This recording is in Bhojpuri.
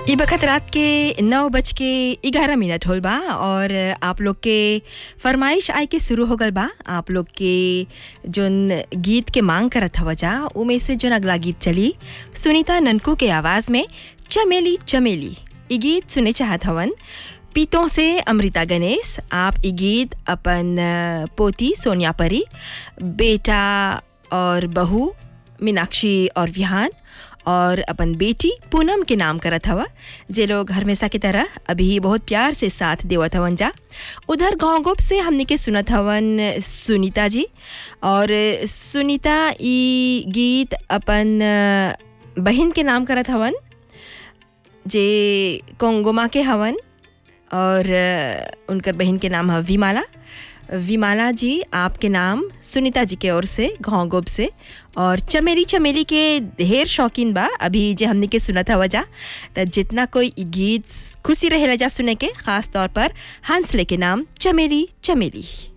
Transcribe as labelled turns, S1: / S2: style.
S1: ई बखत रात के नौ बज के ग्यारह मिनट होल बा और आप लोग के फरमाइश आए के शुरू हो गल बा आप लोग के जोन गीत के मांग करत हवा जा उमें से जोन अगला गीत चली सुनीता ननकू के आवाज़ में चमेली चमेली ई गीत सुने चाहत हवन पीतों से अमृता गणेश आप ई गीत अपन अ, पोती सोनिया परी बेटा और बहू मीनाक्षी और विहान और अपन बेटी पूनम के नाम करत हवा जे लोग हमेशा की तरह अभी बहुत प्यार से साथ देवत हवन जा उधर गाँव गोप से हमने के सुनत हवन सुनीता जी और सुनीता ई गीत अपन अ, बहिन के नाम करत हवन जे कोंगोमा के हवन और अ, उनकर बहन के नाम है विमाला विमाला जी आपके नाम सुनीता जी के ओर से घाव गोब से और चमेली चमेली के ढेर शौकीन बा अभी जे हमने के सुनत हवा जा त जितना कोई इ गीत खुशी रहेला जा सुने के खास तौर पर हंसले के नाम चमेली चमेली